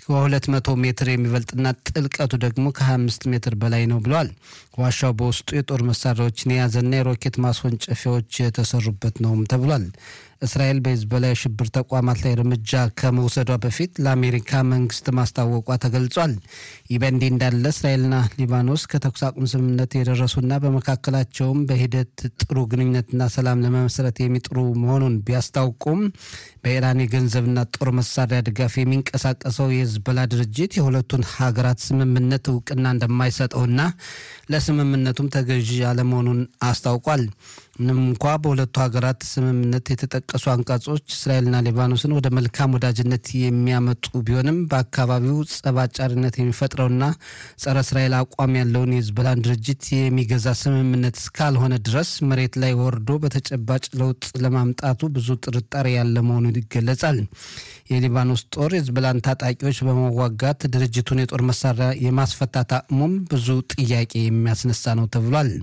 ከ200 ሜትር የሚበልጥና ጥልቀቱ ደግሞ ከ25 ሜትር በላይ ነው ብለዋል። ዋሻው በውስጡ የጦር መሳሪያዎችን የያዘና የሮኬት ማስወንጨፊያዎች የተሰሩበት ነውም ተብሏል። እስራኤል በሂዝቦላ የሽብር ተቋማት ላይ እርምጃ ከመውሰዷ በፊት ለአሜሪካ መንግስት ማስታወቋ ተገልጿል። ይህ በእንዲህ እንዳለ እስራኤልና ሊባኖስ ከተኩስ አቁም ስምምነት የደረሱና በመካከላቸውም በሂደት ጥሩ ግንኙነትና ሰላም ለመመስረት የሚጥሩ መሆኑን ቢያስታውቁም በኢራን የገንዘብና ጦር መሳሪያ ድጋፍ የሚንቀሳቀሰው የሂዝቦላ ድርጅት የሁለቱን ሀገራት ስምምነት እውቅና እንደማይሰጠውና ለስምምነቱም ተገዢ አለመሆኑን አስታውቋል። ምንም እንኳ በሁለቱ ሀገራት ስምምነት የተጠቀሱ አንቀጾች እስራኤልና ሊባኖስን ወደ መልካም ወዳጅነት የሚያመጡ ቢሆንም በአካባቢው ጸባጫሪነት የሚፈጥረውና ጸረ እስራኤል አቋም ያለውን የሂዝቦላን ድርጅት የሚገዛ ስምምነት እስካልሆነ ድረስ መሬት ላይ ወርዶ በተጨባጭ ለውጥ ለማምጣቱ ብዙ ጥርጣሬ ያለ መሆኑን ይገለጻል። የሊባኖስ ጦር የሂዝቦላን ታጣቂዎች በመዋጋት ድርጅቱን የጦር መሳሪያ የማስፈታት አቅሙም ብዙ ጥያቄ የሚያስነሳ ነው ተብሏል።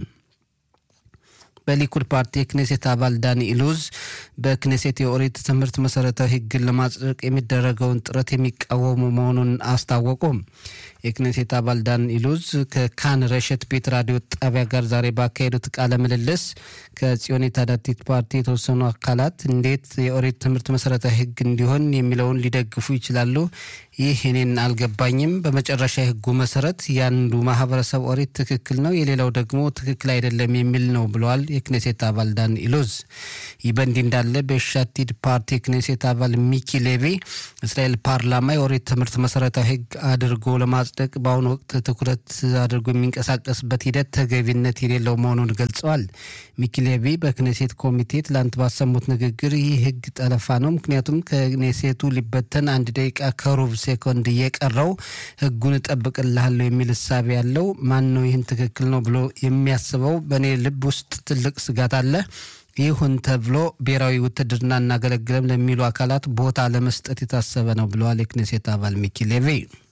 በሊኩድ ፓርቲ የክኔሴት አባል ዳኒ ኢሉዝ በክኔሴት የኦሪት ትምህርት መሰረታዊ ሕግን ለማጽደቅ የሚደረገውን ጥረት የሚቃወሙ መሆኑን አስታወቁ። የክኔሴት አባል ዳን ኢሉዝ ከካን ረሸት ቤት ራዲዮ ጣቢያ ጋር ዛሬ ባካሄዱት ቃለ ምልልስ ከጽዮን የታዳቲት ፓርቲ የተወሰኑ አካላት እንዴት የኦሪት ትምህርት መሰረታዊ ሕግ እንዲሆን የሚለውን ሊደግፉ ይችላሉ? ይህ እኔን አልገባኝም። በመጨረሻ የህጉ መሰረት የአንዱ ማህበረሰብ ኦሪት ትክክል ነው፣ የሌላው ደግሞ ትክክል አይደለም የሚል ነው ብለዋል የክኔሴት አባል ዳን ኢሉዝ። ይህ በእንዲህ እንዳለ በሻቲድ ፓርቲ የክኔሴት አባል ሚኪ ሌቪ እስራኤል ፓርላማ የኦሪት ትምህርት መሰረታዊ ህግ አድርጎ ለማጽደቅ በአሁኑ ወቅት ትኩረት አድርጎ የሚንቀሳቀስበት ሂደት ተገቢነት የሌለው መሆኑን ገልጸዋል። ሚኪ ሌቪ በክኔሴት ኮሚቴ ትላንት ባሰሙት ንግግር ይህ ህግ ጠለፋ ነው፣ ምክንያቱም ከክኔሴቱ ሊበተን አንድ ደቂቃ ከሩብ ሴኮንድ እየቀረው ህጉን እጠብቅልሃለሁ የሚል እሳቤ ያለው ማን ነው? ይህን ትክክል ነው ብሎ የሚያስበው? በእኔ ልብ ውስጥ ትልቅ ስጋት አለ። ይሁን ተብሎ ብሔራዊ ውትድርና እናገለግለም ለሚሉ አካላት ቦታ ለመስጠት የታሰበ ነው ብለዋል የክኔሴት አባል ሚኪ ሌቪ።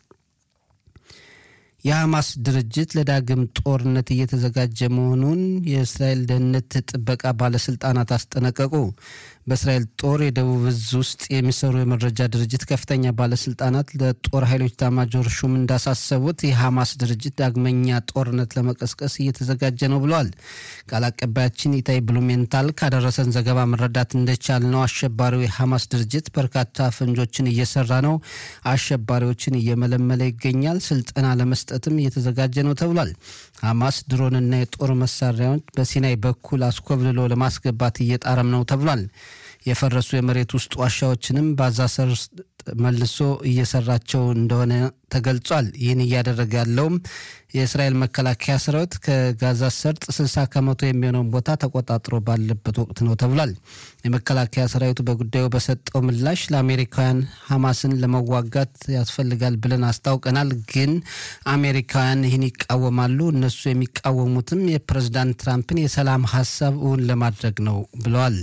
የሐማስ ድርጅት ለዳግም ጦርነት እየተዘጋጀ መሆኑን የእስራኤል ደህንነት ጥበቃ ባለስልጣናት አስጠነቀቁ። በእስራኤል ጦር የደቡብ እዝ ውስጥ የሚሰሩ የመረጃ ድርጅት ከፍተኛ ባለስልጣናት ለጦር ኃይሎች ኤታማዦር ሹም እንዳሳሰቡት የሐማስ ድርጅት ዳግመኛ ጦርነት ለመቀስቀስ እየተዘጋጀ ነው ብለዋል። ቃል አቀባያችን ኢታይ ብሉሜንታል ካደረሰን ዘገባ መረዳት እንደቻል ነው አሸባሪው የሐማስ ድርጅት በርካታ ፈንጆችን እየሰራ ነው፣ አሸባሪዎችን እየመለመለ ይገኛል፣ ስልጠና ለመስጠትም እየተዘጋጀ ነው ተብሏል። ሐማስ ድሮንና የጦር መሳሪያዎች በሲናይ በኩል አስኮብልሎ ለማስገባት እየጣረም ነው ተብሏል። የፈረሱ የመሬት ውስጥ ዋሻዎችንም በጋዛ ሰርጥ መልሶ እየሰራቸው እንደሆነ ተገልጿል። ይህን እያደረገ ያለውም የእስራኤል መከላከያ ሰራዊት ከጋዛ ሰርጥ 60 ከመቶ የሚሆነውን ቦታ ተቆጣጥሮ ባለበት ወቅት ነው ተብሏል። የመከላከያ ሰራዊቱ በጉዳዩ በሰጠው ምላሽ ለአሜሪካውያን ሐማስን ለመዋጋት ያስፈልጋል ብለን አስታውቀናል፣ ግን አሜሪካውያን ይህን ይቃወማሉ። እነሱ የሚቃወሙትም የፕሬዝዳንት ትራምፕን የሰላም ሀሳብ እውን ለማድረግ ነው ብለዋል።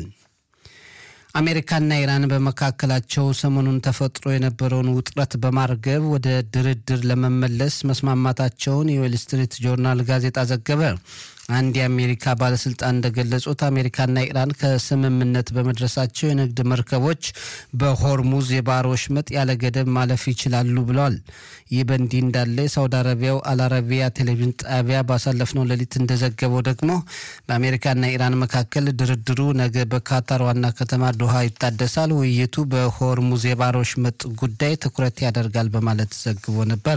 አሜሪካና ኢራን በመካከላቸው ሰሞኑን ተፈጥሮ የነበረውን ውጥረት በማርገብ ወደ ድርድር ለመመለስ መስማማታቸውን የዌል ስትሪት ጆርናል ጋዜጣ ዘገበ። አንድ የአሜሪካ ባለስልጣን እንደገለጹት አሜሪካና ኢራን ከስምምነት በመድረሳቸው የንግድ መርከቦች በሆርሙዝ የባህር ወሽመጥ ያለ ገደብ ማለፍ ይችላሉ ብለዋል። ይህ በእንዲህ እንዳለ የሳውዲ አረቢያው አልአረቢያ ቴሌቪዥን ጣቢያ ባሳለፍነው ሌሊት እንደዘገበው ደግሞ በአሜሪካና ኢራን መካከል ድርድሩ ነገ በካታር ዋና ከተማ ዶሃ ይታደሳል። ውይይቱ በሆርሙዝ የባህር ወሽመጥ ጉዳይ ትኩረት ያደርጋል በማለት ዘግቦ ነበር።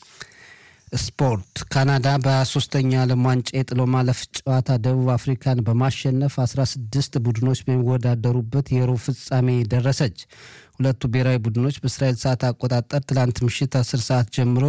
ስፖርት ካናዳ በ23ኛ ዓለም ዋንጫ የጥሎ ማለፍ ጨዋታ ደቡብ አፍሪካን በማሸነፍ 16 ቡድኖች በሚወዳደሩበት የሩብ ፍጻሜ ደረሰች። ሁለቱ ብሔራዊ ቡድኖች በእስራኤል ሰዓት አቆጣጠር ትላንት ምሽት 10 ሰዓት ጀምሮ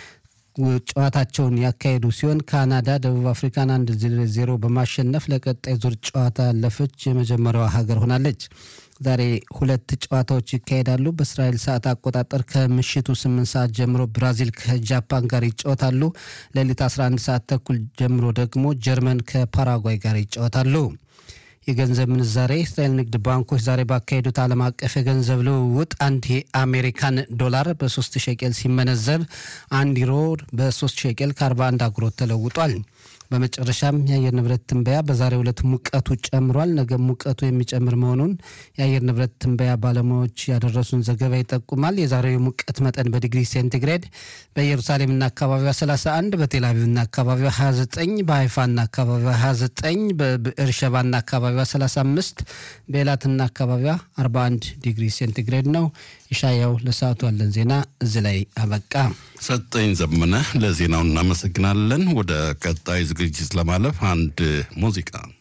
ጨዋታቸውን ያካሄዱ ሲሆን ካናዳ ደቡብ አፍሪካን አንድ ዜሮ በማሸነፍ ለቀጣይ ዙር ጨዋታ ያለፈች የመጀመሪያዋ ሀገር ሆናለች። ዛሬ ሁለት ጨዋታዎች ይካሄዳሉ። በእስራኤል ሰዓት አቆጣጠር ከምሽቱ 8 ሰዓት ጀምሮ ብራዚል ከጃፓን ጋር ይጫወታሉ። ሌሊት 11 ሰዓት ተኩል ጀምሮ ደግሞ ጀርመን ከፓራጓይ ጋር ይጫወታሉ። የገንዘብ ምንዛሬ የእስራኤል ንግድ ባንኮች ዛሬ ባካሄዱት ዓለም አቀፍ የገንዘብ ልውውጥ አንድ የአሜሪካን ዶላር በ3 ሸቄል ሲመነዘር አንድ ዩሮ በ3 ሸቄል ከ41 አጉሮት ተለውጧል። በመጨረሻም የአየር ንብረት ትንበያ በዛሬው ዕለት ሙቀቱ ጨምሯል፣ ነገ ሙቀቱ የሚጨምር መሆኑን የአየር ንብረት ትንበያ ባለሙያዎች ያደረሱን ዘገባ ይጠቁማል። የዛሬው የሙቀት መጠን በዲግሪ ሴንቲግሬድ በኢየሩሳሌምና አካባቢዋ 31፣ በቴልአቪቭና አካባቢዋ 29፣ በሀይፋና አካባቢዋ 29፣ በብኤርሸባና አካባቢዋ 35፣ በኤላትና አካባቢዋ 41 ዲግሪ ሴንቲግሬድ ነው። ይሻያው ለሰዓቱ ያለን ዜና እዚህ ላይ አበቃ። ሰጠኝ ዘመነ ለዜናው እናመሰግናለን። ወደ ቀጣይ ዝግጅት ለማለፍ አንድ ሙዚቃ